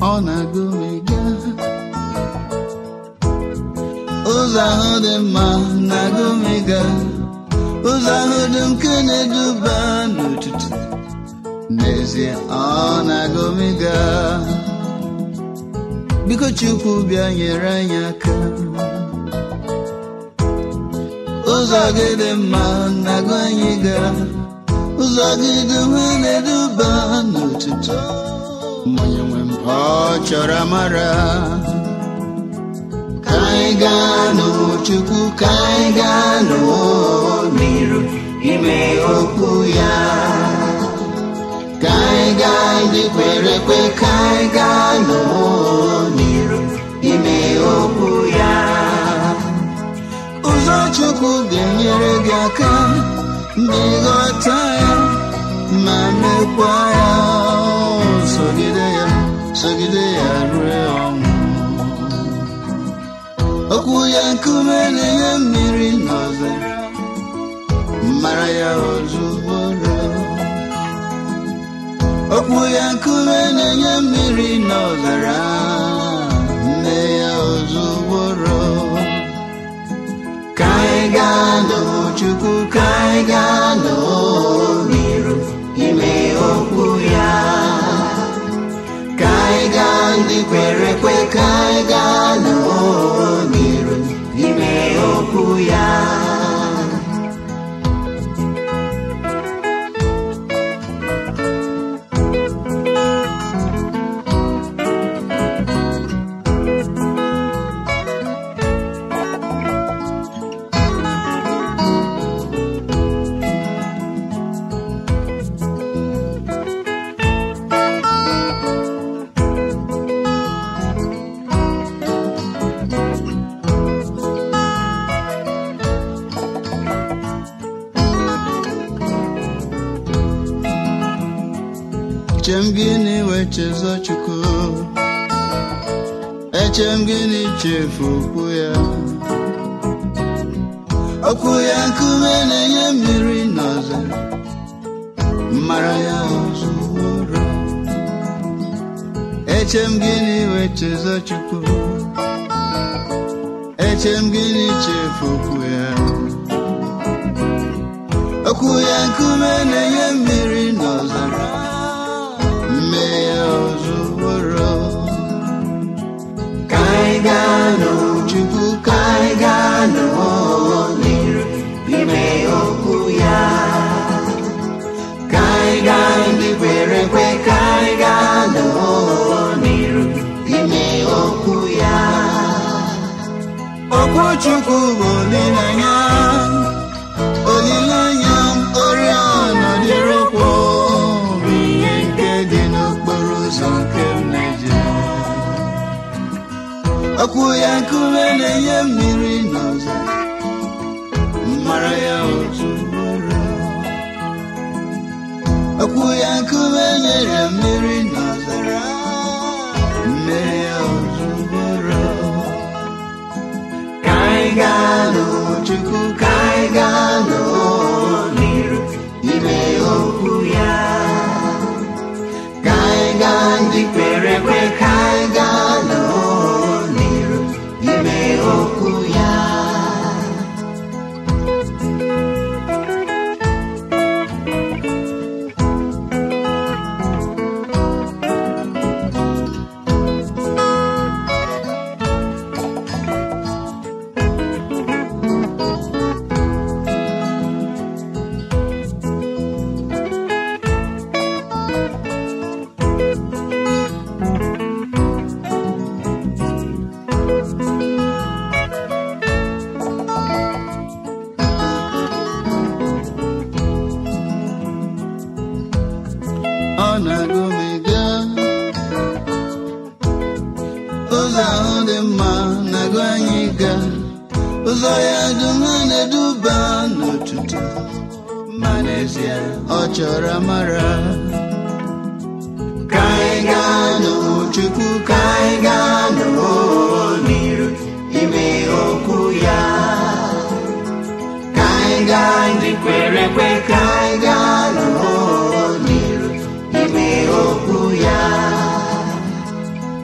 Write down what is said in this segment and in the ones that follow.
ọ na-agụmiga ụzọ ahụ dị mma na-agụmiga ụzọ ahụ dị nke na-eduba n'ụtụtụ n'ezie ọ na-agụmiga biko chukwu bịa nyere anyị aka ụzọ gị dị mma na-agụ anyị ga ụzọ gị dị mma na-eduba n'ụtụtụ onye nwe m ọ chọrọ amara ka anyị gaa n'chukwu ka anyị gaa n'iru ime okwu ya ka anyị gaa ndị kwere ekwe ka anyị gaa n'iru ime okwu ya ụzọ chukwu ga-enyere gị aka ma ịghọta ya ma mekwa ya sogide ya sogide ya ruo ọnwụ okwu ya nkume na-enye mmiri n'ọzara mara ya ozugbo okwu ya nkume na-enye mmiri n'ọzara nne ya ozugbo ka anyị gaa n'chukwu ka anyị gaa n'iru ime okwu ya ka anyị gaa ndị kwere ekwe ka anyị gaa n'iru ime okwu ya Echem gịnị wee chezọ Chukwu Echem gịnị chefu okwu ya Okwu ya nkume na-enye mmiri n'ọzara Mara ya ozugbo Echem gịnị wee chezọ Chukwu Echem gịnị chefu okwu ya Okwu ya nkume na-enye mmiri n'ọzara mee ya ozugbo ka anyị gaa n'Chukwu ka anyị gaa n'iru ime okwu ya ka anyị gaa ndị kwere ekwe ka anyị gaa n'iru ime okwu ya okwu Chukwu bụ olileanya olileanya m oriọna dịrị ụkwụ okwu ya nkume na-enye mmiri n'ọzọ mara ya ozugbo okwu ya nkume nyere mmiri n'ọzara mmiri ya ozugbo ka anyị gaa n'Chukwu ka anyị gaa n'iru ime okwu ya ka anyị gaa ndị kwere ekwe ka anyị gaa n'iru ime okwu ya ọ na-agụmiga ụzọ ahụ dị mma na-agụ anyị ga ụzọ ya dum na-eduba n'ụtụtụ ma n'ezie ọ chọrọ amara ka anyị gaa n'Chukwu ka anyị gaa n'iru ime okwu ya ka anyị gaa ndị kwere ekwe ka anyị gaa n'iru ime okwu ya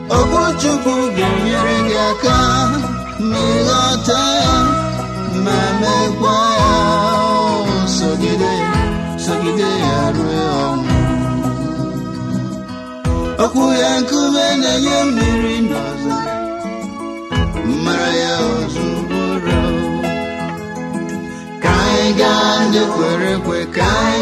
ga-enyere gị aka ma ịghọta ya ma mekwa ya sogide sogide ya ruo ọnwụ okwu ya nkume na-enye mmiri n'ọzọ mara ya ozugbo ka anyị gaa ndị kwere ekwe ka anyị